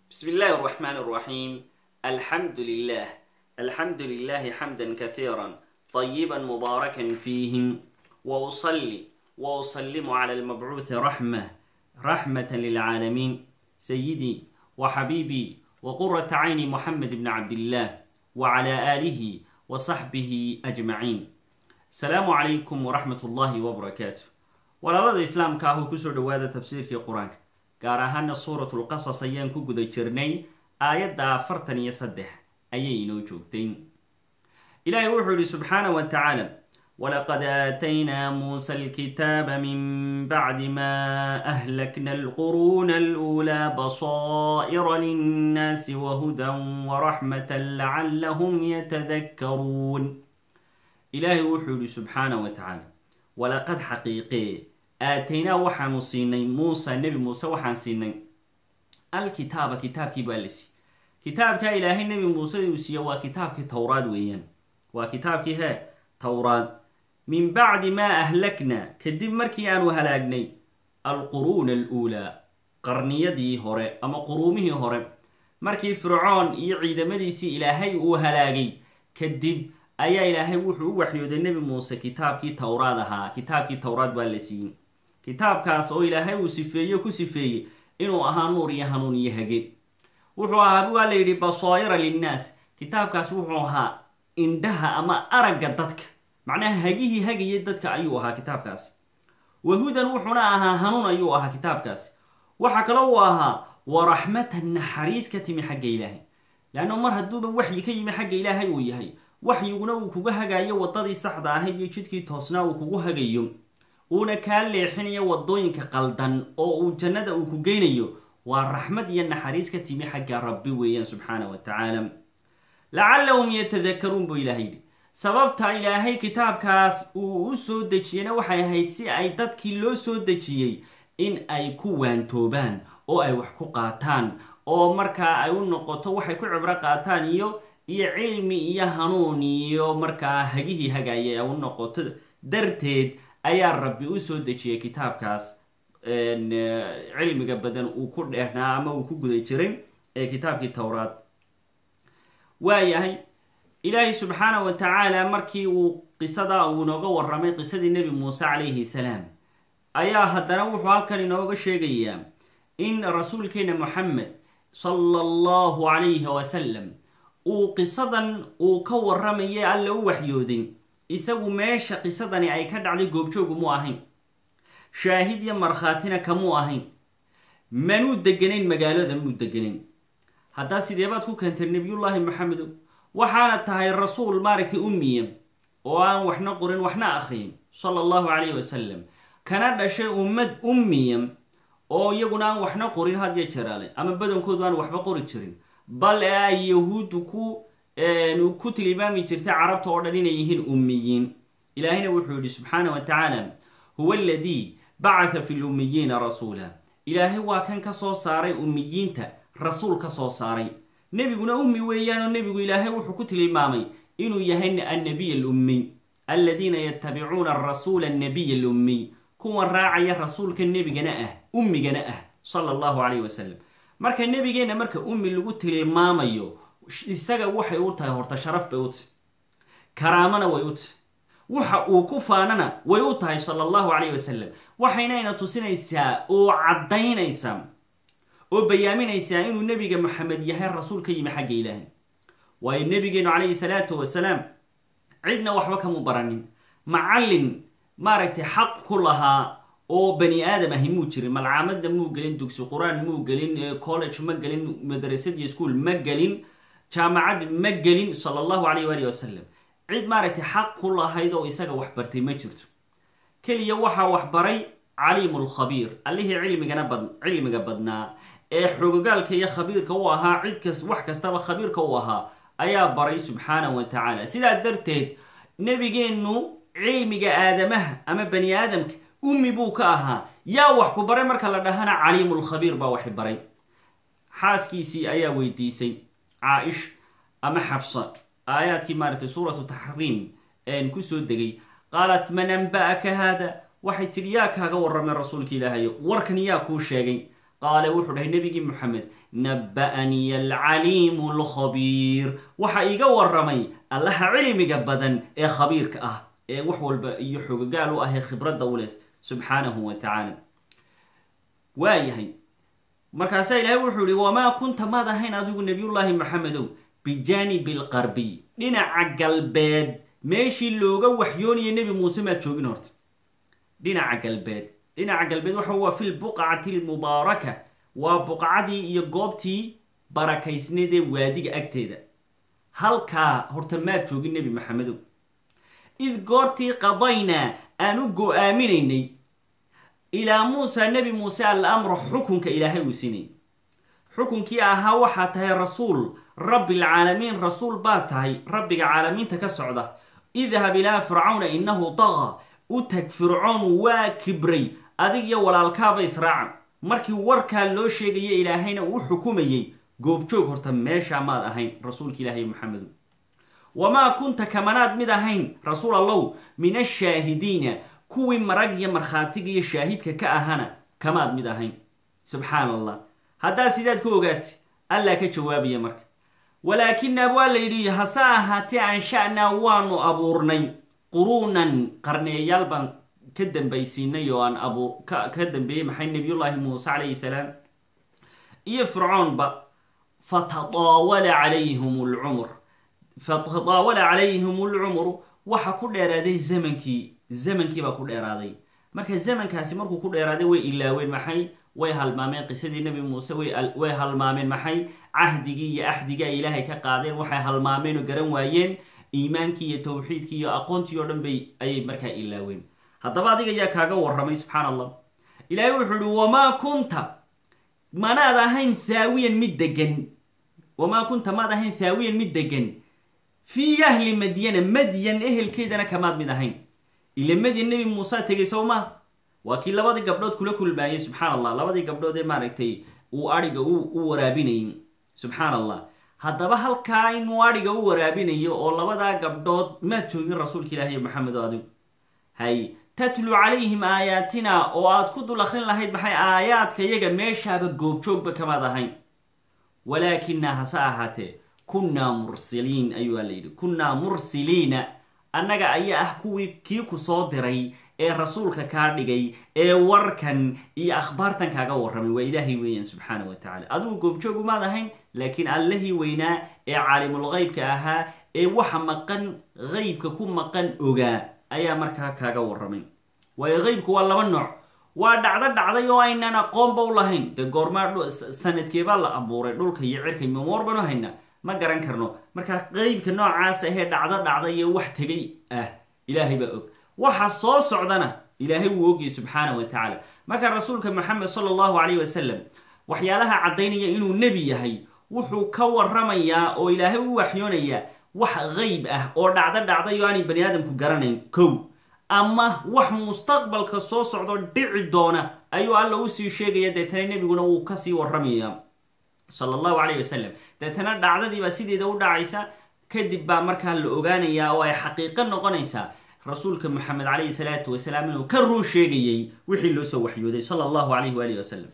بسم الله الرحمن الرحيم الحمد لله الحمد لله حمدا كثيرا طيبا مباركا فيه وأصلي وأسلم على المبعوث رحمة رحمة للعالمين سيدي وحبيبي وقرة عين محمد بن عبد الله وعلى آله وصحبه أجمعين السلام عليكم ورحمة الله وبركاته walaalada islaamka ah oo kusoo dhawaada tafsiirkii qur-aanka gaar ahaana suuratul qasas ayaan ku guda jirnay aayadda afartan iyo saddex ayay inoo joogtay ilaahay wuxuu yihi subxaana wa tacaala walaqad aataynaa muusa alkitaaba min bacdi ma ahlakna alquruuna aluulaa basaa'ira linnaasi wahudan waraxmatan lacallahum yatadakkaruun ilaahay wuxuu yihi subxaana wa tacaala walaqad xaqiiqee aataynaa waxaanu siinay muusa nebi muuse waxaan siinay alkitaaba kitaabkii baa la siiyey kitaabkaa ilaahay nebi muuse uu siiye waa kitaabkii towraad weeyaan waa kitaabkii hee towraad min bacdi maa ahlakna kadib markii aanu halaagnay alquruuna aluulaa qarniyadii hore ama quruumihii hore markii fircoon iyo ciidamadiisii ilaahay uu halaagay kadib ayaa ilaahay wuxuu u waxyooday nebi muuse kitaabkii towraad ahaa kitaabkii towraad baa la siiyey kitaabkaas oo ilaahay uu sifeeye ku sifeeyey inuu ahaa nuur iyo hanuun iyo hage wuxuu ahaa waa la yidhi basaa'ira linnaas kitaabkaas wuxuu ahaa indhaha ama aragga dadka macnaha hagihii hagayay dadka ayuu ahaa kitaabkaasi wahudan wuxuuna ahaa hanuun ayuu ahaa kitaabkaasi waxa kale uu ahaa waraxmatan naxariis ka timi xagga ilaahay leanna mar hadduuba waxyi ka yimi xagga ilaahay uu yahay waxyiguna uu kuga hagaayo wadadii saxda ahayd iyo jidkii toosnaa uu kugu hagayo uuna kaa leexinayo wadooyinka qaldan oo uu jannada uu ku geynayo waa raxmad iyo naxariis ka timi xagga rabbi weeyaan subxaana wa tacaala lacallahum yatadakaruun buu ilahay yidhi sababta ilaahay kitaabkaas uu u soo dejiyena waxay ahayd si ay dadkii loo soo dejiyey in ay ku waantoobaan oo ay wax ku qaataan oo markaa ay u noqoto waxay ku cibro qaataan iyo iyo cilmi iyo hanuun iyo markaa hagihii hagaaya ay u noqoto darteed ayaa rabbi u soo dejiyay kitaabkaas cilmiga badan uu ku dheernaa ama uu ku guda jiray ee kitaabkii towraad waayahay ilaahay subxaana wa tacaala markii uu qisada uu inooga waramay qisadii nebi muuse calayhi salaam ayaa haddana wuxuu halkan inooga sheegayaa in rasuulkeena moxamed sala allahu calayhi wasalam uu qisadan uu ka warramayay alla u waxyooday isagu meesha qisadani ay ka dhacday goobjoogu mu ahayn shaahid iyo markhaatina kamuu ahayn manuu deganayn magaalada muu deganayn haddaa sideebaad ku keentay nebiyullaahi maxamedo waxaana tahay rasuul maaragtay ummiya oo aan waxna qorin waxna akhriyin sala allahu calayhi wasalam kana dhashay ummad ummiya oo iyaguna aan waxna qorin hadya jaraale ama badankoodu aan waxba qori jirin bal ee ay yahuuddu ku ku tilmaami jirtay carabta oo dhan inay yihiin ummiyiin ilaahayna wuxuu yihi subxaana wa tacaala huwa aladii bacatha fi lummiyiina rasuula ilaahay waa kan ka soo saaray ummiyiinta rasuul ka soo saaray nebiguna ummi weeyaanoo nebigu ilaahay wuxuu ku tilmaamay inuu yahay annabiy alummiy aladiina yatabicuuna arasuula annabiy alummiy kuwa raacaya rasuulka nebigana ah ummigana ah sala allahu calayh wasalam marka nebigeenna marka ummi lagu tilmaamayo isaga waxay u tahay horta sharaf bay u tahy karaamana way u tahy waxa uu ku faanana way u tahay sala allahu calayh wasalam waxaynayna tusinaysaa oo caddaynaysaa oo bayaaminaysaa inuu nebiga maxamed yahay rasuul ka yimi xagga ilaahay waayo nebigeenu calayhi salaatu wasalaam cidna waxba kamu baranin macallin maaragtay xaq ku lahaa oo bani aadam ahi muu jirin malcaamadda muu gelin dugsi qur-aan muu gelin college ma gelin madrasad iyo school ma gelin jaamacad ma gelin sala allahu calayh waali wasalam cid maaragtay xaq ku lahayd oo isaga wax bartay ma jirto keliya waxaa wax baray caliimu lkhabiir allihii cilmigana bad cilmiga badnaa ee xogogaalka iyo khabiirka u ahaa cid kas wax kastaba khabiirka u ahaa ayaa baray subxaana wa tacaala sidaa darteed nebigeennu cilmiga aadamaha ama bani aadamka ummi buu ka ahaa yaa wax ku baray marka la dhahana caliimulkhabiir baa waxi baray xaaskiisii ayaa weydiisay caa-ish ama xafsa aayaadkii maaragtay suuratu taxriim een kusoo degay qaalat man anba'aka haada waxay tidhi yaa kaaga warramay rasuulka ilaahayo warkan yaa kuu sheegay qaala wuxuu dhahay nebigii moxamed naba'aniya alcaliimu alkhabiir waxa iga waramay allaha cilmiga badan ee khabiirka ah ee wax walba iyo xogagaal u ahee khibradda u leh subxaanahu wa tacaala waayahay markaasaa ilaahay wuxuu yihi wamaa kunta maad ahayn adigu nebiyullaahi maxamedow bijaanibi alqarbiy dhinaca galbeed meeshii looga waxyoonaya nebi muuse maad joogin horta dhinaca galbeed dhinaca galbeed waxa waa fi lbuqcati almubaaraka waa buqcadii iyo goobtii barakaysneed ee waadiga agteeda halkaa horta maad joogin nebi maxamedow id goortii qadaynaa aan u go-aaminaynay ilaa muusa nebi muuse alamra xukunka ilaahay uu siinay xukunkii ahaa waxaa tahay rasuul rabbi alcaalamiin rasuul baa tahay rabbiga caalamiinta ka socda idhab ilaa fircawna innahu taqa u tag fircoon waa kibray adig iyo walaalkaaba israaca markii warkaa loo sheegaya ilaahayna uu xukumayey goobjoog horta meeshaa maad ahayn rasuulka ilaahay maxamedu wamaa kunta kamanaad mid ahayn rasuul allow min ashaahidiina kuwii marag iyo markhaatiga iyo shaahidka ka ahana kamaad mid ahayn subxaan allah haddaa sidaad ku ogaati allaa ka jawaabaya marka walaakinaa waa la yidhi hase ahaatee ansha-naa waanu abuurnay quruunan qarneeyaal baan ka dambaysiinay oo aan abuur ka dambeeyey maxay nebiyullaahi muuse calayhi salaam iyo fircoonba fatadaawala calayhim lcumr fatadaawala calayhim lcumru waxa ku dheeraaday zamankii zamankii baa ku dheeraaday marka zamankaasi markuu ku dheeraaday way ilaaween maxay way halmaameen qisadii nebi muuse way halmaameen maxay cahdigii iyo axdigii ay ilaahay ka qaadeen waxay halmaameen oo garan waayeen iimaankii iyo tawxiidkii iyo aqoontii oo dhan bay ayay markaa ilaaween haddaba adiga ayaa kaaga warramay subxaan allah ilaahay wuxuu ihi wamaa kunta manaad ahayn thaawiyan mid degan wamaa kunta maad ahayn thaawiyan mid degan fii ahli madyana madyan ehelkeedana kamaad mid ahayn ila madyan nebi muusa tegay sow maa waa kii labadii gabdhood kula kulmaayey subxaan allah labadii gabdhood ee maaragtay uu adhiga u waraabinayay subxaan allah haddaba halkaa inuu adhiga u waraabinayo oo labadaa gabdhood maad joogin rasuulka ilaahi maxamed oo adigu hay tatlu calayhim aayaatina oo aad ku dul akrin lahayd maxay aayaadka iyaga meeshaaba goobjoogba kamaad ahayn walaakinaa hase ahaatee kunnaa mursiliin ayuu la yidhi kunnaa mursiliina annaga ayaa ah kuwii kii ku soo diray ee rasuulka kaa dhigay ee warkan iyo akhbaartan kaaga warramay waa ilaahay weeyaan subxaana wa tacala adigu goobjoogu maad ahayn laakiin allihii weynaa ee caalimul qeybka ahaa ee waxa maqan qeybka ku maqan ogaa ayaa markaa kaaga warramay waayo qeybku waa laba nooc waa dhacdo dhacday oo aynaan aqoonba u lahayn dee goormaa sanadkeebaa la abuuray dhulka iyo cirka mamoor banu hayna ma garan karno markaa qeybka noocaas ahee dhacdo dhacday iyo wax tegay ah ilaahay baa og waxa soo socdana ilaahay wuu ogayay subxaana wa tacaala marka rasuulka maxamed sala allahu calayh wasalam waxyaalaha caddaynaya inuu nebi yahay wuxuu ka warramayaa oo ilaahay u waxyoonayaa wax qeyb ah oo dhacdo dhacday oo aanay bani aadamku garanayn kow ama wax mustaqbalka soo socdo dhici doona ayuu alla usii sheegaya deetana nebiguna wuu kasii warramaya sala allahu calayh wasalam deetana dhacdadiibaa sideeda u dhacaysa kadib baa markaa la ogaanayaa oo ay xaqiiqo noqonaysaa rasuulka moxamed calayhi salaatu wasalaam inuu ka ruu sheegayey wixii loo soo waxyooday sala allahu calayhi waalihi wasalam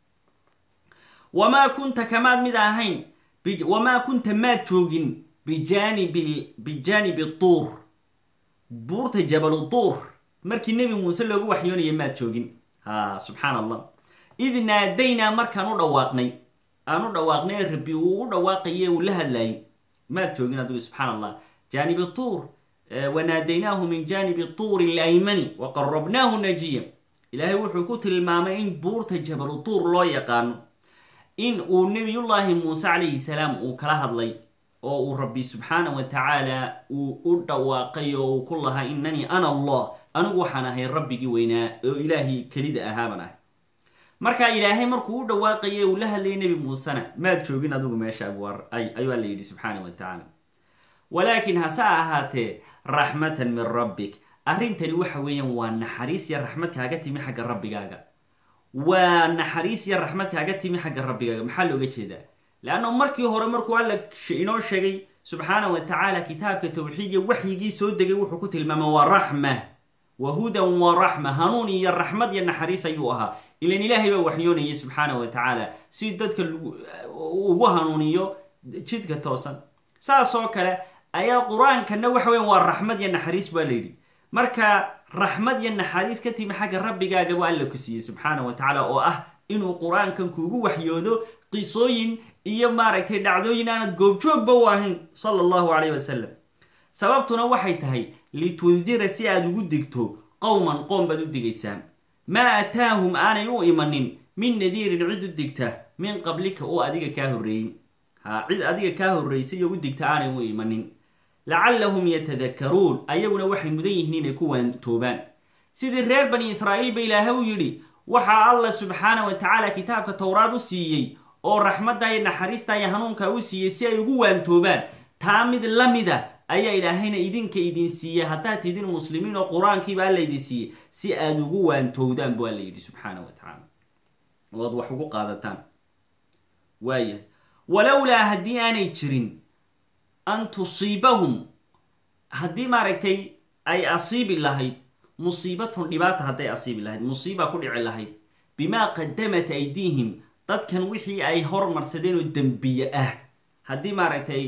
wamaa kunta kamaad mid ahayn wamaa kunta maad joogin bijaanibi bijaanibi tuur buurta jabalu tuur markii nebi muuse loogu waxyoonaya maad joogin ha subxaan allah id naadaynaa markaan u dhawaaqnay aan u dhawaaqnay rabbi uu u dhawaaqaye uu la hadlayay maad joogin adigu subxaan allah jaanibi tuur wanaadaynaahu min jaanibi tuuri alaymani waqarabnaahu najiya ilaahay wuxuu ku tilmaamay in buurta jabalu tuur loo yaqaano in uu nebiyullaahi muuse calayhi salaam uu kala hadlay oo uu rabbi subxaana wa tacaala uu u dhawaaqay oo uu ku lahaa inanii ana allah anigu waxaan ahay rabbigii weynaa oo ilaahii kelida ahaaban ahay marka ilaahay markuu u dhawaaqayay uu la hadlayay nebi muusena maad joogin adigu meesha ayuu alla yidhi subxaana wa tacaala walaakin hase ahaatee raxmatan min rabbik arrintani waxa weeyaan waa naxariis iyo raxmad kaaga timi xagga rabbigaaga waa naxariis iyo raxmad kaaga timi xagga rabbigaaga maxaa looga jeedaa leanna markii hore markuu alla inoo sheegay subxaana wa tacaala kitaabka tawxiidiya waxyigii soo degay wuxuu ku tilmaamay waa raxma wa hudan wa raxma hanuun iyo raxmad iyo naxariis ayuu ahaa ilan ilaahay baa waxyoonayay subxaana wa tacaala si dadka ugu hanuuniyo jidka toosan saas oo kale ayaa qur-aankana waxa weyan waa raxmad iyo naxariis baa layidhi marka raxmad iyo naxariis ka timi xagga rabbigaaga waa alla ku siiyey subxaana wa tacaala oo ah inuu qur-aankan kuugu waxyoodo qisooyin iyo maaragtay dhacdooyin aanad goobjoogba u ahayn sala allahu calayh wasalam sababtuna waxay tahay litundira si aada ugu digto qowman qoom baad u digaysaa maa ataahum aanay u imanin min nadiirin cid u digta min qablika oo adiga kaa horreeyey ha cid adiga kaa horraysay oo u digta aanay u imanin lacallahum yatadakaruun ayaguna waxay mudan yihiin inay ku waantoobaan sidii reer bani israa'iil ba ilaahay u yidhi waxaa allah subxaana wa tacaala kitaabka towraad u siiyey oo raxmadda iyo naxariista iyo hanuunka u siiyey si ay ugu waantoobaan taa mid la mida ayaa ilaahayna idinka idin siiyey haddaad tidin muslimiin oo qur-aankiiba alla idin siiyey si aada ugu waantowdaan bu alla yidhi subxaana wa tacaala oo aad wax ugu qaadataan waayahay walowlaa haddii aanay jirin an tusiibahum haddii maaragtay ay asiibi lahayd musiibatun dhibaata hadday asiibi lahayd musiiba ku dhici lahayd bimaa qadamat aydiihim dadkan wixii ay hormarsadeen oo dembiye ah haddii maaragtay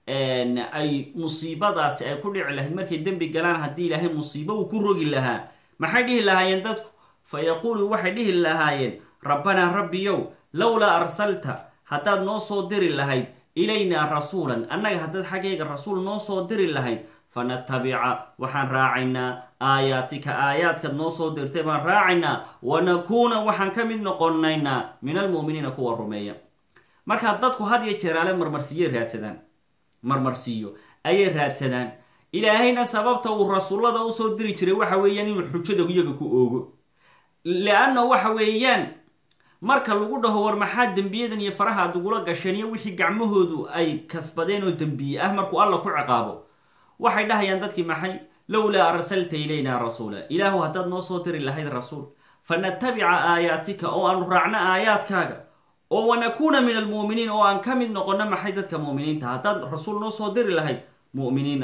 ay musiibadaasi ay ku dhici lahayd markay dembi galaan haddii ilaahay musiibo uu ku rogi lahaa maxay dhihi lahaayeen dadku fa yaquulu waxay dhihi lahaayeen rabbanaa rabbiyow lowlaa arsalta haddaad noo soo diri lahayd ilaynaa rasuulan annaga haddaad xaggayga rasuul noo soo diri lahayd fanatabica waxaan raacaynaa aayaatika aayaadkaad noo soo dirtay baan raacaynaa wanakuuna waxaan ka mid noqonaynaa min almu'miniina kuwa rumeeya markaa dadku had iyo jeeraale marmarsiiyey raadsadaan marmarsiiyo ayay raadsadaan ilaahayna sababta uu rasuullada usoo diri jiray waxa weeyaan inuu xujada iyaga ku oogo leanna waxa weeyaan marka lagu dhaho war maxaa dembiyadan iyo faraha aad ugula gasheen iyo wixii gacmahoodu ay kasbadeen oo dembiye ah markuu alla ku ciqaabo waxay dhahayaan dadkii maxay lowlaa arsalta ilaynaa rasuula ilaahu haddaad noo soo diri lahayd rasuul fanatabica aayaatika oo aanu raacno aayaadkaaga oo wanakuuna min almu'miniin oo aan ka mid noqono maxay dadka mu'miniinta haddaad rasuul noo soo diri lahayd mu'miniin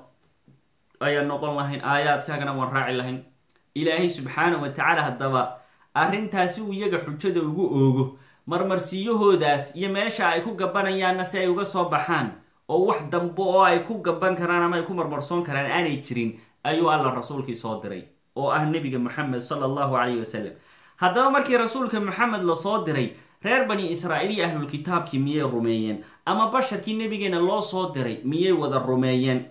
ayaan noqon lahayn aayaadkaagana waan raaci lahayn ilaahay subxaana wa tacaala haddaba arrintaasi uu iyaga xujada ugu oogo marmarsiyahoodaas iyo meesha ay ku gabanayaanna si ay uga soo baxaan oo wax dambe oo ay ku gaban karaan ama ay ku marmarsoon karaan aanay jirin ayuu alla rasuulkii soo diray oo ah nebiga moxamed sala allahu calayhi wasalam haddaba markii rasuulka moxamed lasoo diray reer bani israa'iil iyo ahlulkitaabkii miyay rumeeyeen ama basharkii nebigeena loo soo diray miyay wada rumeeyeen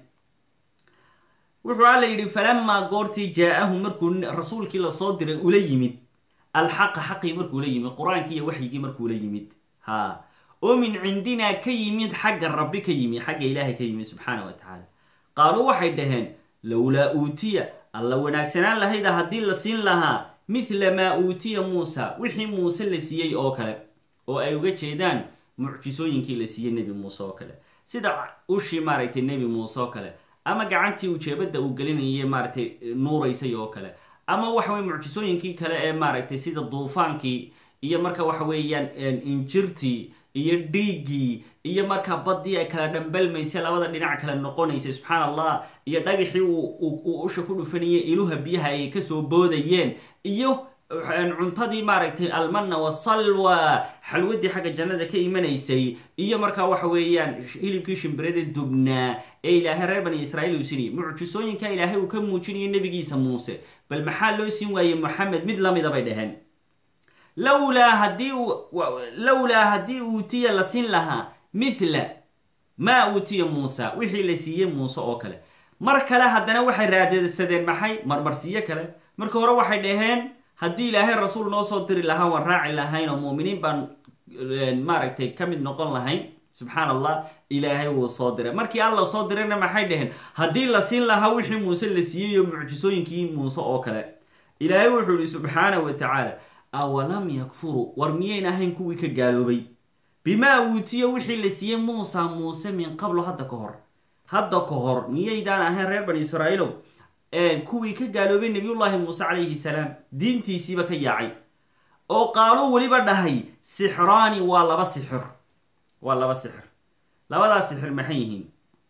wuxuu alla yidhi falamaa goortii jaa-ahum markuu rasuulkii lasoo diray ula yimid alxaqa xaqii markuu la yimid qur-aankii iyo waxyigii markuu la yimid ha oo min cindinaa ka yimid xagga rabbi ka yimid xagga ilaahay ka yimid subxaana wa tacaala qaaluu waxay dhaheen lowlaa uutiya alla wanaagsanaan lahayda haddii la siin lahaa mithla maa uutiya muusa wixii muuse la siiyey oo kale oo ay uga jeedaan mucjisooyinkii la siiyey nebi muuse oo kale sida ushii maaragtay nebi muuse oo kale ama gacantii ujeebada uu gelinayay maaragtay nuuraysay oo kale ama waxa weye mucjisooyinkii kale ee maaragtay sida duufaankii iyo marka waxa weeyaan injirtii iyo dhiiggii iyo markaa baddii ay kala dhambalmaysay labada dhinac kale noqonaysay subxaan allah iyo dhagaxii uu usha ku dhufanayay iluha biyaha ay kasoo boodayeen iyo cuntadii maaragtay almanna wasalwa xalwadii xagga jannada ka imanaysay iyo markaa waxa weeyaan hilibkii shimbirada dubnaa ee ilaahay reer bani israiil uu sinayay mucjisooyinka ilaahay uu ka muujinayay nebigiisa muuse bal maxaa loo siin waayey moxamed mid lamida bay dhaheen lowlaa haddii lowlaa haddii uutiya la siin lahaa mithla maa uutiya muusa wixii la siiyey muuse oo kale mar kale haddana waxay raadsadeen maxay marmarsiyo kale marka hore waxay dhaheen haddii ilaahay rasuul noo soo diri lahaa waan raaci lahayn oo muuminiin baan maaragtay ka mid noqon lahayn subxaan allah ilaahay wuu soo diray markii alla soo dirayna maxay dhaheen haddii la siin lahaa wixii muuse la siiyey iyo mucjisooyinkii muuse oo kale ilaahay wuxuu yihi subxaana wa tacaala awalam yakfuruu war miyayn ahayn kuwii ka gaaloobay bimaa uutiya wixii la siiyey muusa muuse min qablo hadda ka hor hadda ka hor miyaydaan ahayn reer bani israa'iilow kuwii ka gaaloobay nabiyullaahi muuse calayhi salaam diintiisiiba ka yaacay oo qaaluu weliba dhahay sixraani waa laba sixir waa laba sixir labadaas sixir maxay yihiin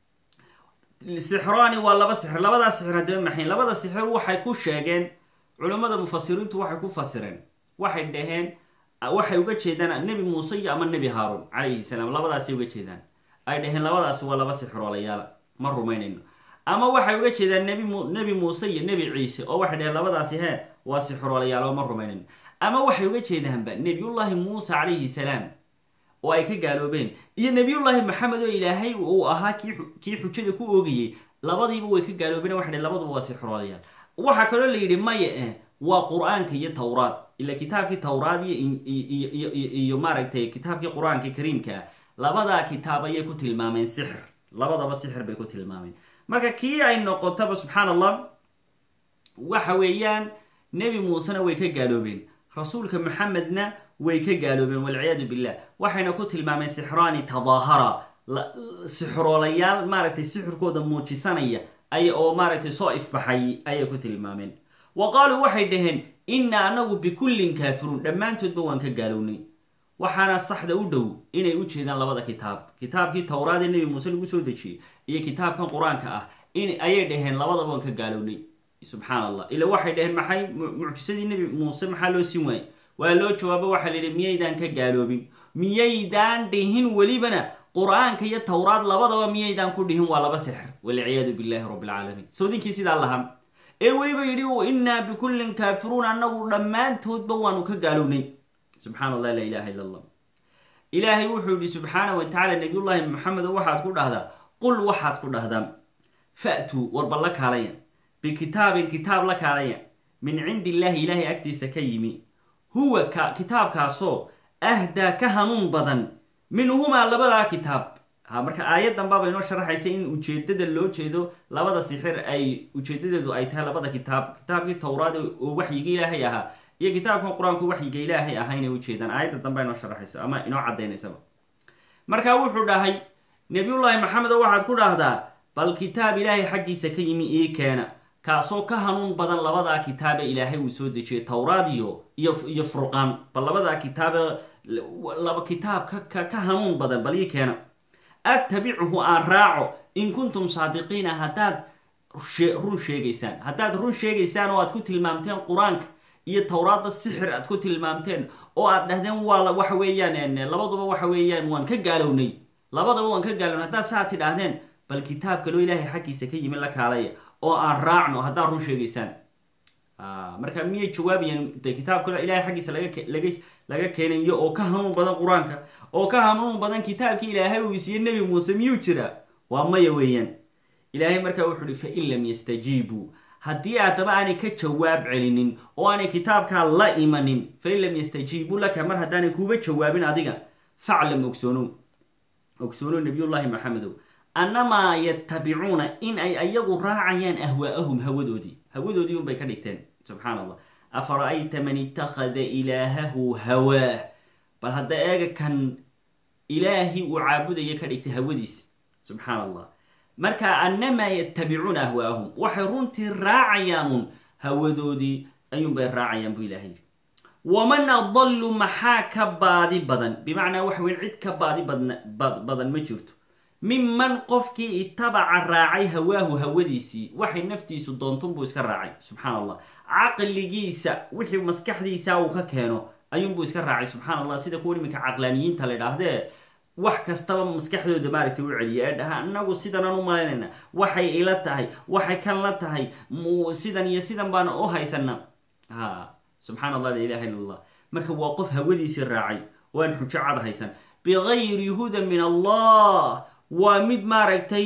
sixraani waa laba sixir labadaas sixir haddaba maxay labada sixir waxay ku sheegeen culammada mufasiriintu waxay ku fasireen waxay dhaheen waxay uga jeedaan nebi muuse iyo ama nebi haaruun calayhi salaam labadaasay uga jeedaan ay dhaheen labadaasi waa laba sixroolayaal ma rumaynayno ama waxay uga jeedaan nebi mu nebi muuse iyo nebi ciise oo waxay dhaheen labadaasi hee waa sixroolayaal oo ma rumaynayno ama waxay uga jeedaanba nebiyullaahi muuse calayhi salaam oo ay ka gaaloobeen iyo nebiyullaahi maxamed oo ilaahay uu ahaa kii xujada ku oogayey labadiiba way ka gaaloobeen waxay dhaheen labaduba waa sixroolayaal waxaa kaloo la yidhi maya eh waa qur-aanka iyo tawraad ila kitaabkii tawraad iyo iyo maaragtay kitaabkii qur-aanka kariimka ah labadaa kitaab ayay ku tilmaameen sixir labadaba sixir bay ku tilmaameen marka kii ay noqotaba subxaan allah waxa weeyaan nebi muusena way ka gaaloobeen rasuulka maxamedna way ka gaaloobeen walciyaadu billah waxayna ku tilmaameen sixraani tadaahara sixroolayaal maaragtay sixirkooda muujisanaya ay oo maaragtay soo ifbaxay ayay ku tilmaameen wa qaaluu waxay dhaheen inna anagu bikullin kaafiruun dhammaantoodba waan ka gaalownay waxaana saxda u dhow inay u jeedaan labada kitaab kitaabkii towraad ee nebi muuse lagu soo dejiyey iyo kitaabkan qur-aanka ah in ayay dhaheen labadaba waan ka gaalownay subxaan allah ila waxay dhaheen maxay mucjisadii nebi muuse maxaa loo siin waayey waa loo jawaabo waxaa la yidhi miyaydaan ka gaaloobin miyaydaan dhihin welibana qur-aanka iyo towraad labadaba miyaydaan ku dhihin waa laba sixir walciyaadu billahi rabbi alcaalamiin sawdinkii sidaa lahaa ee weliba yidhi innaa bikullin kaafiruun annagu dhammaantoodba waanu ka gaalownay subxaan allah laa ilaha illa allah ilaahay wuxuu yidhi subxaana wa tacala nabiyullaahi maxamedo waxaad ku dhahdaa qul waxaad ku dhahdaa fa'tuu warba la kaalaya bikitaabin kitaab la kaalaya min cindi illaahi ilaahay agtiisa ka yimi huwa ka kitaabkaasoo ahdaa ka hanuun badan minhumaa labadaa kitaab ha marka aayaddan baaba inoo sharaxaysa in ujeedada loo jeedo labada sixir ay ujeedadeedu ay tahay labada kitaab kitaabkii towraad oo waxyiga ilaahay ahaa iyo kitaabkan qur-aanku waxyiga ilaahay ahaa inay ujeedaan aayadda dambea inoo sharaxaysa ama inoo cadaynaysaba marka wuxuu dhahay nebiyullaahi maxamed oo waxaad ku dhahdaa bal kitaab ilaahay xaggiisa ka yimi ii keena kaasoo ka hanuun badan labadaa kitaabe ilaahay uu soo dejiyay towraad iyo iyo furqaan bal labadaa kitaabe laba kitaab ka ka hanuun badan bal ii keena attabichu aan raaco in kuntum saadiqiina haddaad run sheegaysaan haddaad run sheegaysaan oo aad ku tilmaamteen qur-aanka iyo towraadba sixir aad ku tilmaamteen oo aad dhahdeen waa waxa weeyaan labaduba waxa weeyaan waan ka gaalownay labadaba waan ka gaalownay haddaad saa tidhaahdeen bal kitaab kaloo ilaahay xaggiisa ka yimi la kaalaya oo aan raacno haddaad run sheegaysaan marka miyay jawaabayaan de kitaab kaloo ilahay xaggiisa laga laga keenayo oo ka hanuun badan qur-aanka oo ka hanuun badan kitaabkii ilaahay uu isiiye nebi muuse miyuu jira waa maya weeyaan ilaahay markaa wuxuu uhi fain lam yastajiibuu haddii aadaba aanay ka jawaab celinin oo aanay kitaabkaa la imanin fain lam yastajiibuu laka mar haddaanay kuuba jawaabin adiga faclam ogsoonow ogsoonow nabiyullaahi maxamedow annamaa yatabicuuna in ay ayagu raacayaan ahwaa'ahum hawadoodii hawadoodii unbay ka dhigteen subxaan allah afara'ayta man ittakhada ilaahahu hawaah bal hadda eega kan ilaahii uu caabudaya ka dhigtay hawadiisa subxaan allah marka annamaa yatabicuuna ahwaa'ahum waxay runtii raacayaanuun hawadoodii ayuunbay raacayaan buu ilahay yidhi waman adallu maxaa ka baadi badan bimacnaa waxa weyn cid ka baadi badan ma jirto miman qofkii itabaca raacay hawaahu hawadiisii waxay naftiisu doontunbuu iska raacay subxaan allah caqligiisa wixii maskaxdiisa uu ka keeno ayuunbuu iska raacay subxaan allah sida kuwa iminka caqlaaniyiinta la idhaahdee wax kastaba maskaxdooda maaragtay u celiya ee dhaha anagu sidanaan u malaynayna waxay ila tahay waxay kan la tahay sidan iyo sidan baan u haysana ha subxaan allah la ilaha illa allah marka waa qof hawadiisii raacay oo aan xujo cad haysan bigayri hudan min allah waa mid maaragtay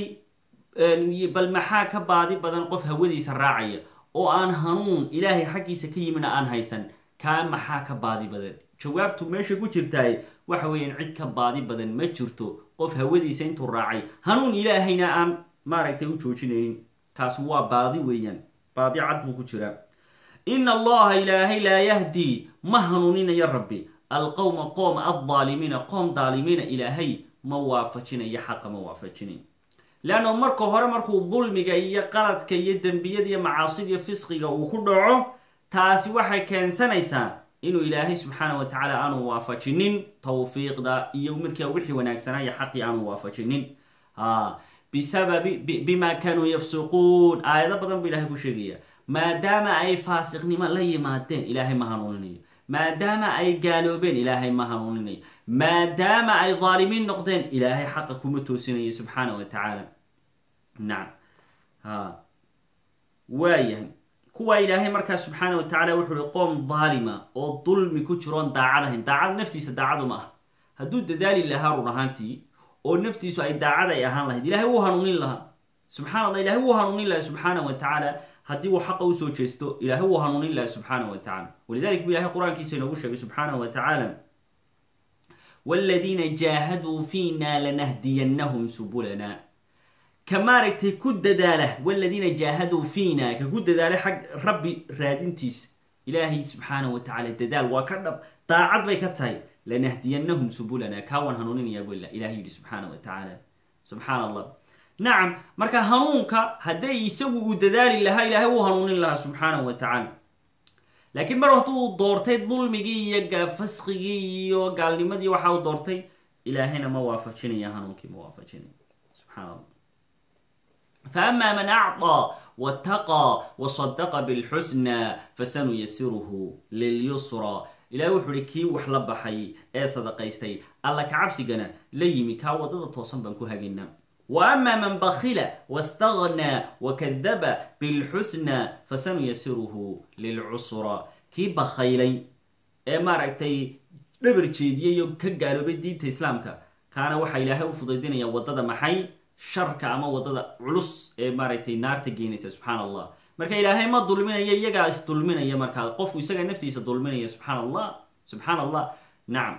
bal maxaa ka baadi badan qof hawadiisa raacaya oo aan hanuun ilaahay xaggiisa ka yimina aan haysan kaa maxaa ka baadi badan jawaabtu meesha ku jirtaay waxa weeyaan cid ka baadi badan ma jirto qof hawadiisa intuu raacay hanuun ilaahayna aan maaragtay u joojinaynin kaas waa baadi weeyaan baadi cad buu ku jiraa ina allaha ilaahay laa yahdii ma hanuuninayo rabbi alqowma qoom aldaalimiina qoom daalimiina ilaahay ma waafajinayo xaqa ma waafajinayo leanno marka hore markuu dulmiga iyo qaladka iyo dembiyada iyo macaasida iyo fisqiga uu ku dhaco taasi waxay keensanaysaa inuu ilaahay subxaana wa tacaala aanu waafajinin tawfiiqda iyo markaa wixii wanaagsanaa iyo xaqii aanu waafajinin bisababi bima kaanuu yafsuquun aayado badan buu ilahay ku sheegaya maadaama ay faasiqnimo la yimaadeen ilaahay ma hanuuninayo maadaama ay gaaloobeen ilaahay ma hanuuninayo maadaama ay dhaalimiin noqdeen ilaahay xaqa kuma toosinayo subxaana wa tacaala nacam ha waayahay kuwaa ilaahay markaa subxaana wa tacala wuxuu uhi qoom daalima oo dulmi ku jiroon daacad ahayn daacad naftiisa daacadu ma ah hadduu dadaali lahaa run ahaantii oo naftiisu ay daacad ay ahaan lahayd ilahay wuu hanuunin lahaa subxana allah ilahay wuu hanuunin laha subxaana wa tacaala haddii uu xaqa usoo jeesto ilahay wuu hanuunin laha subxaana wa tacala walidalik bu ilahay qur-aankiisa inoogu sheegay subxaana wa tacaala wladiina jaahaduu fiina lanahdiyannahum subulana ka maaragtay ku dadaala waladiina jaahaduu fiina ka ku dadaala xag rabbi raadintiisa ilaahay subxaana wa tacala dadaal waa ka dhab daacad bay ka tahay lanahdiyannahum subulana kaawaan hanuuninayaa bu ilahay yidhi subxaana wa tacaala subxaan allah nacam marka hanuunka hadday isagu uu dadaali lahaa ilaahay wuu hanuunin lahaa subxaana wa tacaala laakiin mar hadduu doortay dulmigii iyo fasqigii iyo gaalnimadii waxa uu doortay ilaahayna ma waafajinaya hanuunkii ma waafajinaya subxaan allah faama man acطى wاtaqى wasadaqa bاlxusna fasanuyasiruhu lilyusra ilahi wuxuu uhi kii wax la baxay ee sadaqaystay alla ka cabsigana la yimi kaa wadada toosan baan ku hagina wa ama man bakila waاstagnaa wakadaba bilxusna fasanuyasiruhu lilcusra kii bakhaylay ee maaragtay dhabar jeediyey oo ka gaaloobay diinta islaamka kaana waxaa ilaahay u fudaydinaya wadada maxay sharka ama wadada culus ee maaragtay naarta geenaysa subxaan allah marka ilaahay ma dulminayo iyagaa is dulminaya markaa qofku isagaa naftiisa dulminaya subxaan allah subxaan allah nacam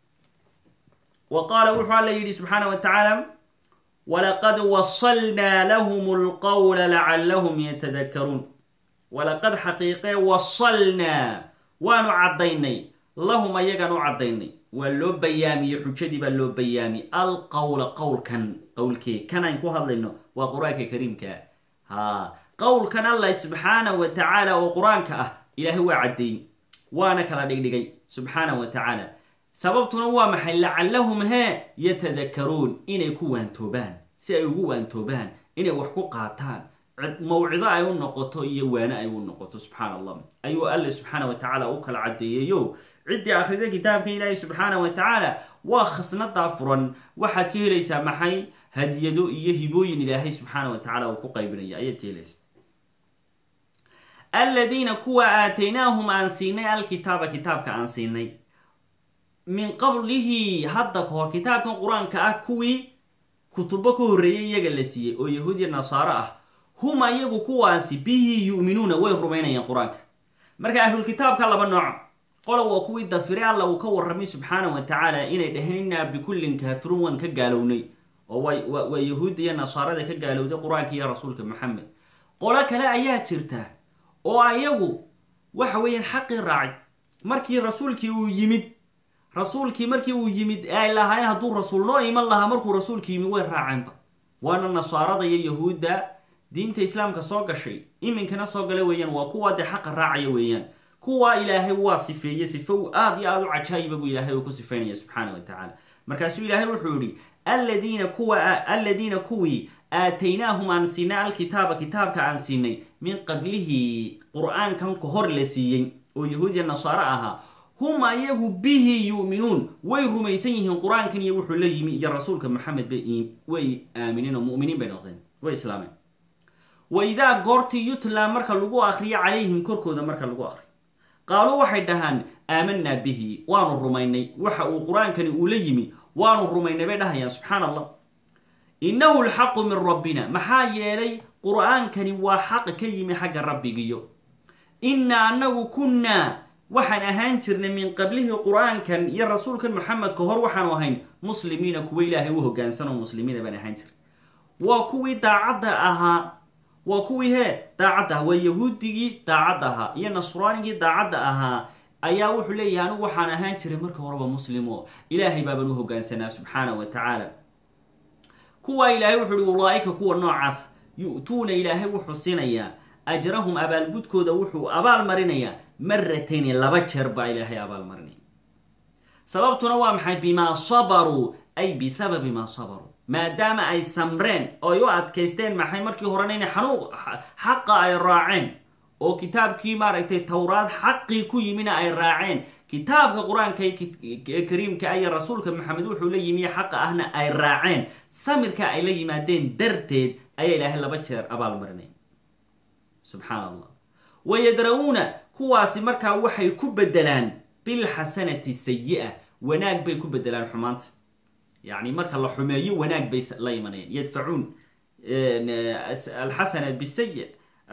wa qaala wuxuu alla yidhi subxaana wa tacaala walaqad wasalnaa lahum lqowla lacallahum yatadakaruun walaqad xaqiiqee wasalnaa waanu caddaynay lahum ayagaan u caddaynay waa loo bayaamiyey xujadii baa loo bayaamiyey alqowla qowlkan qowlkee kanaan ku hadlayno waa qur-aanka kariimka ha qowlkan allah subxaana wa tacaala oo qur-aanka ah ilaahay waa caddeeyey waana kala dhigdhigay subxaana wa tacaala sababtuna waa maxay lacallahum hee yatadakaruun inay ku waantoobaan si ay ugu waantoobaan inay wax ku qaataan mawcido ay u noqoto iyo waane ay u noqoto subxaana allah ayuu alle subxaana wa tacaala u kala caddeeyeyo ciddii akhrida kitaabka ilaahi subxaana wa tacaala waa khasnadaa furan waxaad ka helaysaa maxay hadiyado iyo hibooyin ilaahay subxaana wa tacala uu ku qaybinaya ayaad ka helaysa aladiina kuwa aataynaahum aan siinay alkitaaba kitaabka aan siinay min qablihi hadda ka hor kitaabkan qur-aanka ah kuwii kutubo ka horreeyay iyaga la siiyey oo yahuudiya nasaaro ah hum ayagu kuwaasi bihi yu'minuuna way rumaynayaan qur-aanka marka ahlulkitaabka laba nooc qola waa kuwii dafire alla uu ka warramay subxaana wa tacaala inay dhaheen innaa bikullin kaafiruun waan ka gaalownay oo waa yahuudda iyo nasaarada ka gaalowday qur-aanka iyo rasuulka maxamed qolo kale ayaa jirta oo ayagu waxa weeyaan xaqii raacay markii rasuulkii uu yimid rasuulkii markii uu yimid ay lahaayeen hadduu rasuul noo iman lahaa markuu rasuulkii yimid way raaceenba waana nasaarada iyo yahuudda diinta islaamka soo gashay iminkana soo gala weeyaan waa kuwaa dee xaqa raacaya weeyaan kuwaa ilaahay waa sifeeye sife uu aad iyo aada u cajaayiba buu ilaahay uu ku sifeynaya subxaana wa tacaala markaasuu ilaahay wuxuu yihi aladiina kuwa aladiina kuwii aataynaahum aan siinay alkitaaba kitaabka aan siinay min qablihi qur-aankan ka hor la siiyey oo yahuudiya nasaaro ahaa hum ayagu bihi yu'minuun way rumaysan yihiin qur-aankan iyo wuxuu la yimi iyo rasuulka maxamed bay way aamineen oo mu'miniin bay noqdeen way islaameen wa idaa goortii yutla marka lagu akriyo calayhim korkooda marka lagu akriyo qaaluu waxay dhahaan aamanaa bihi waanu rumaynay waxa uu qur-aankani uu la yimi waanu rumaynay bay dhahayaan subxaan allah innahu lxaqu min rabbina maxaa yeelay qur-aankani waa xaq ka yimi xagga rabbigiyo innaa annagu kunnaa waxaan ahaan jirnay min qablihi qur-aankan iyo rasuulkan maxamed ka hor waxaanu ahayn muslimiina kuwa ilaahay u hogaansanoo muslimiina baan ahaan jirnay waa kuwii daacadda ahaa waa kuwii hee daacadda ahaa waa yahuudigii daacadda ahaa iyo nasraanigii daacadda ahaa ayaa wuxuu leeyahay anigu waxaan ahaan jiray marka horeba muslimo ilaahay baabaan u hogaansanaa subxaana wa tacaala kuwaa ilaahay wuxuu uhi ulaaika kuwa noocaas yu'tuuna ilaahay wuxuu siinayaa ajrahum abaalgudkooda wuxuu abaal marinayaa maratayni laba jeer baa ilaahay abaal marinaya sababtuna waa maxay bimaa sabaruu ay bisababi maa sabaruu maadaama ay samreen oo ay u adkaysteen maxay markii horena inay xanuuq xaqa ay raaceen oo kitaabkii maaragtay towraad xaqii ku yimina ay raaceen kitaabka qur-aanka kariimka iyo rasuulka maxamed wuxuu la yimi xaqa ahna ay raaceen samirka ay la yimaadeen darteed ayaa ilaahay laba jeer abaal marinay subxaan allah wayadra-uuna kuwaasi markaa waxay ku bedelaan bilxasanati sayi-a wanaag bay ku bedelaan xumaanta yacni marka la xumeeyo wanaag bay la imanayaan yadfacuun alxasana bisayi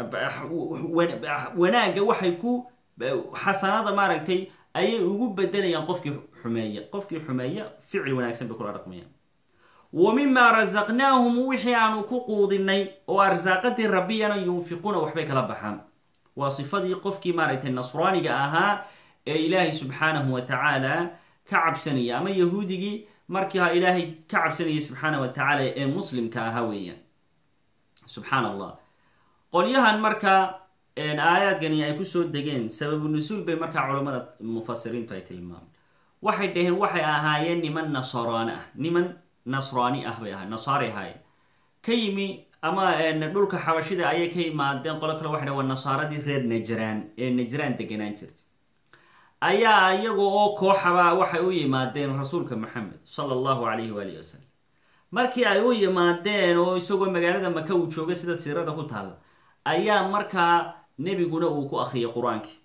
wanaagga waxay ku xasanada maaragtay ayay ugu bedelayaan qofkii xumeeya qofkii xumeeya ficil wanaagsan bay kula dhaqmayaan wa mimaa rasaqnaahum wixii aanu ku quudinay oo arsaaqadii rabbiyana yunfiquuna waxbay kala baxaan waa sifadii qofkii maaragtay nasraaniga ahaa ee ilaahay subxaanahu wa tacaala ka cabsanaya ama yahuudigii markii ha ilaahay ka cabsanayay subxaana wa tacaala ee muslimka ahaa weeyaan subxaan allah qolyahan markaa aayaadkani ay kusoo degeen sababu nusuul bay markaa culammada mufasiriintu ay tilmaameen waxay dhaheen waxay ahaayeen niman nasraani ah niman nasraani ah bay ahayen nasaari ahaayeen ka yimi ama dhulka xabashida ayay ka yimaadeen qolo kale waxay dhaheen waa nasaaradii reer najraan ee najraan deganaan jirtay ayaa iyaga oo kooxaba waxay u yimaadeen rasuulka maxamed sala allahu calayhi waalihi wasalam markii ay u yimaadeen oo isagoo magaalada maka uu jooga sida siirada ku taalla ayaa markaa nebiguna uu ku akhriyay qur-aankii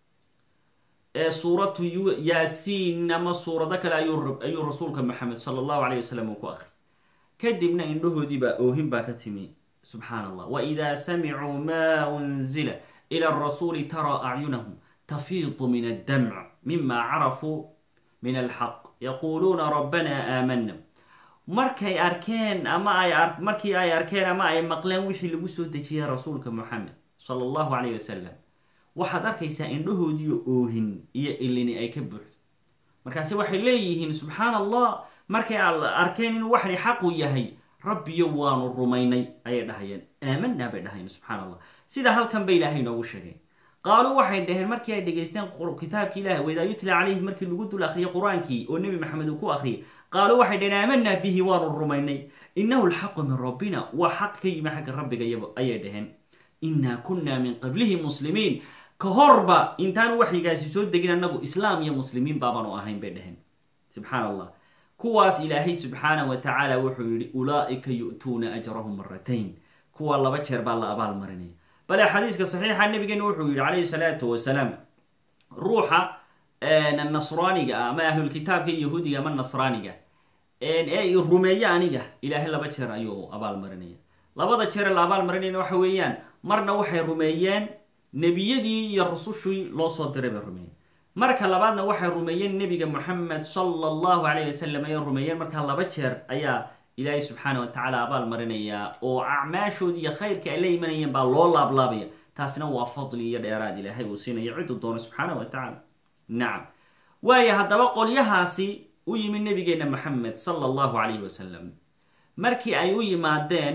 ee suuratu yaasiin ama suurado kale ayuu rasuulka maxamed sala allahu calayh wasalam uu ku akhriyay kadibna indhahoodiibaa oohin baa ka timi subxaan allah waidaa samicuu maa unzila ila arasuuli taraa acyunahum tafiidu min addamc mima carafuu min alxaq yaquuluuna rabbana aamana markay arkeen ama ay markii ay arkeen ama ay maqleen wixii lagu soo dejiyay rasuulka moxamed sala allahu calayh wasalam waxaad arkaysaa indhahoodiiyo oohin iyo ilini ay ka buuxdo markaase waxay leeyihiin subxaan allah markay arkeen inuu waxani xaqu yahay rabbiyo waanu rumaynay ayay dhahayeen aamanaa bay dhahayeen subxaan allah sida halkan bay ilaahay noogu sheegeen qaaluu waxay dhaheen markii ay dhegaysteen kitaabki ilahi waidaa yutla calayhi markii lagu dul akhriyay qur-aankii oo nebi maxamed uu ku akhriyay qaaluu waxay dhaheen aamanaa bihi waanu rumaynay inahu alxaqu min rabbina waa xaq ka yimi xagga rabbiga ayay dhaheen innaa kunnaa min qablihi muslimiin ka horba intaanu waxyigaasi soo degin annagu islaam iyo muslimiin baabaanu ahayn bay dhaheen subxaan allah kuwaas ilaahay subxaana wa tacaala wuxuu yihi ulaa'ika yu'tuuna ajrahum maratayn kuwa laba jeer baa la abaal marinaya bale xadiiska saxiixa nabigeena wuxuu yihi calayhi salaatu wasalaam ruuxa nasraaniga ah ama ahlulkitaabka yahuudiga ama nasraaniga ee rumeeyo aniga ilaahay laba jeer ayuu abaal marinaya labada jeer la abaal marinayna waxa weeyaan marna waxay rumeeyeen nebiyadii iyo rusushii loo soo diray bay rumeeyeen marka labaadna waxay rumeeyeen nebiga moxamed sala allahu calayh wasalam ayay rumeeyeen markaa laba jeer ayaa ilaahay subxaana wa tacaala abaal marinayaa oo acmaashoodii iyo khayrka ay la imanayeen baa loo laablaabaya taasina waa fadli iyo dheeraad ilaahay uu siinayo ciduu doono subxaana wa tacaala nacam waayo haddaba qolyahaasi u yimid nabigeena maxamed sala allahu calayhi wasalam markii ay u yimaadeen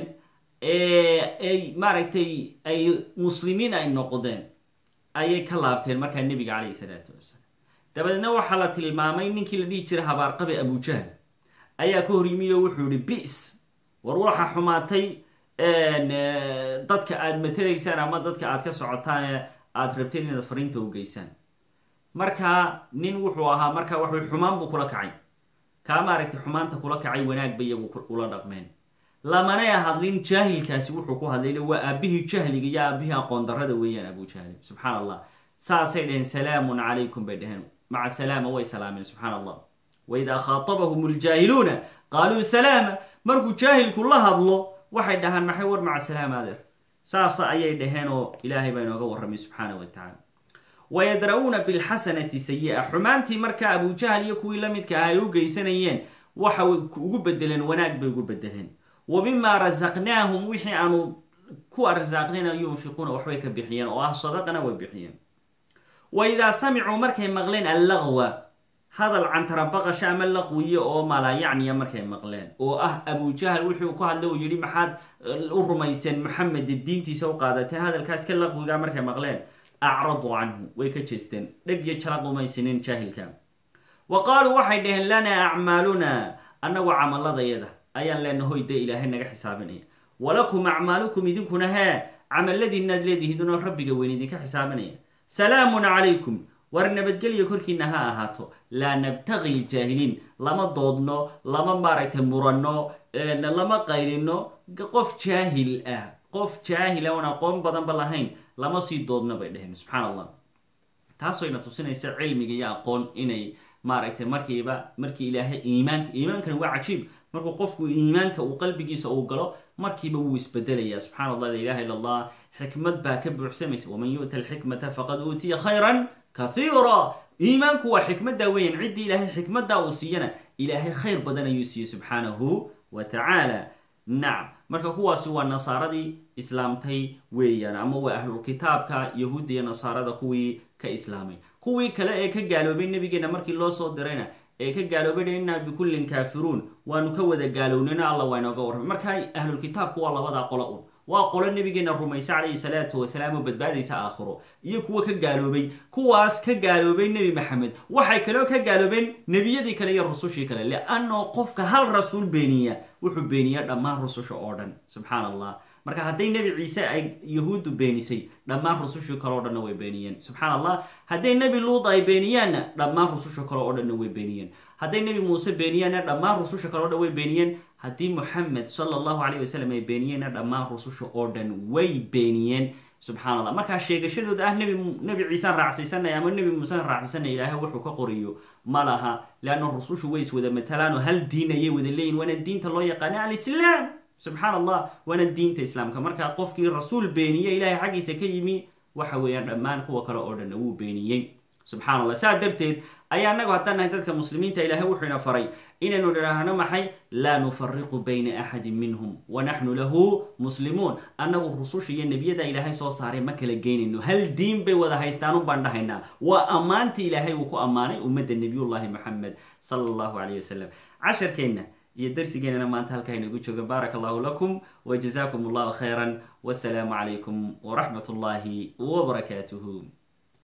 ay maaragtay ay muslimiin ay noqdeen ayay ka laabteen markaa nebiga calayhi salaatu wasalaam dabadeedna waxaa la tilmaamay ninkii la dhihi jiray habaarqabe abujahl ayaa ka hor yimi oo wuxuu yihi bis war waxa xumaatay dadka aada matelaysaan ama dadka aad ka socotaan ee aada rabteen inaad fariinta u geysaan markaa nin wuxuu ahaa markaa waxay xumaan buu kula kacay kaa maaragtay xumaanta kula kacay wanaag bay iyagu ula dhaqmeen lamanay hadlin jaahilkaasi wuxuu ku hadlayl waa aabihii jahliga iyo aabihii aqoon darada weeyaan abujahli subxaan allah saasay dhaheen salaamun calaykum bay dhaheen maca salaama way salaameen subxaan allah waidaa khaatabahum ljaahiluuna qaaluu salaama markuu jaahilku la hadlo waxay dhahaan maxay war maca salaama adeer saasa ayay dhaheen oo ilaahay baa inooga warramay subxaana wa tacaala wayadra-uuna bilxasanati sayi-a xumaantii markaa abujahl iyo kuwii la midka ah ay u geysanayeen waxa ugu bedeleen wanaag bay ugu bedeleen wa mimaa rasaqnaahum wixii aanu ku arsaaqnayna yunfiquuna waxbay ka bixiyeen oo ah sadaqana way bixiyeen wa idaa samicuu markay maqleen allaqwa hadal cantarabaqasha ama laqwiye oo malaayacniya markay maqleen oo ah abujahl wuxuu ku hadlay uu yihi maxaad u rumayseen maxamed diintiisa u qaadateen hadalkaas ka laqwiga markay maqleen acradu canhu way ka jeesteen dheg iyo jalaq umaysinin jaahilka wa qaaluu waxay dhaheen lanaa acmaaluna annagu camaladayada ayaan leenahoy dee ilaahay naga xisaabinaya walakum acmaalukum idinkuna hee camaladiinaad leedihiidunoo rabbiga weyn idinka xisaabinaya salaamun calaykum war nabadgelyo korkiina ha ahaato laa nabtaqi ljaahiliin lama doodno lama maaragtay muranno lama qaylino qof jaahil ah qof jaahil ah oon aqoon badanba lahayn lama sii doodno bay dheheen subxaan allah taasooyna tusinaysa cilmiga iyo aqoon inay maaragtay markiiba markii ilaahay iimaanka iimaankani waa cajiib markuu qofku iimaanka uu qalbigiisa uu galo markiiba wuu isbedelaya subxana allah la ilaha illa allah xikmad baa ka buuxsamaysa waman yu'ta alxikmata faqad uutiya khayran kathiira iimaanku waa xikmaddaa weeyaan ciddii ilaahay xikmaddaa uu siiyana ilaahay khayr badan ayuu siiyey subxaanahu wa tacaala nacam marka kuwaasi waa nasaaradii islaamtay weeyaan ama waa ahlulkitaabka yahuudda iyo nasaarada kuwii ka islaamay kuwii kale ee ka gaaloobay nabigeena markii loo soo dirayna ee ka gaaloobay innaa bikullin kaafiruun waanu ka wada gaalownina alla waa inooga warramay marka ahlulkitaabku waa labadaa qolo un waa qolo nabigeena rumaysa calayhi salaatu wasalaam oo badbaadaysa aakhiro iyo kuwa ka gaaloobay kuwaas ka gaaloobay nebi maxamed waxay kaloo ka gaaloobeen nebiyadii kale iyo rusushii kale liannao qofka hal rasuul beeniya wuxuu beeniyaa dhammaan rususha oo dhan subxaan allah marka hadday nebi ciise ay yahuuddu beenisay dhammaan rusushii kale o dhanna way beeniyeen subxaan allah hadday nebi luud ay beeniyaanna dhammaan rususha kale oo dhanna way beeniyeen hadday nebi muuse beeniyaanna dhammaan rususha kale o dhan way beeniyeen haddii moxamed sala allahu calayh wasalam ay beeniyeenna dhammaan rususha oo dhan way beeniyeen subxaan allah markaa sheegashadooda ah nebi nebi ciisaan raacsaysanaya ama nebi muusaan raacsaysanaya ilaahay wuxuu ka qoriyo ma laha leanna rusushu way is wada matalaan oo hal diin ayay wada leeyihin waana diinta loo yaqaana alislaam subxaan allah waana diinta islaamka marka qofkii rasuul beeniye ilaahay xaggiisa ka yimi waxa weeyaan dhammaan kuwa kale oo dhanna wuu beeniyey subxaan allah saa darteed ayaa anagu haddaan nahay dadka muslimiinta ilaahay wuxuu ina faray inaynu idhaahno maxay laa nufariqu bayna axadin minhum wa naxnu lahu muslimuun annagu rususha iyo nebiyada ilaahay soo saaray ma kala geynayno hal diin bay wada haystaan un baan dhahaynaa waa ammaantii ilaahay uu ku ammaanay ummadda nebiyullahi moxamed sala allahu calayh wasalam casharkeenna iyo darsigeenana maanta halkaa inagu jooga baaraka allahu lakum wa jazaakum allahu khayran wasalaamu calaykum waraxmat ullahi wbarakaatuhu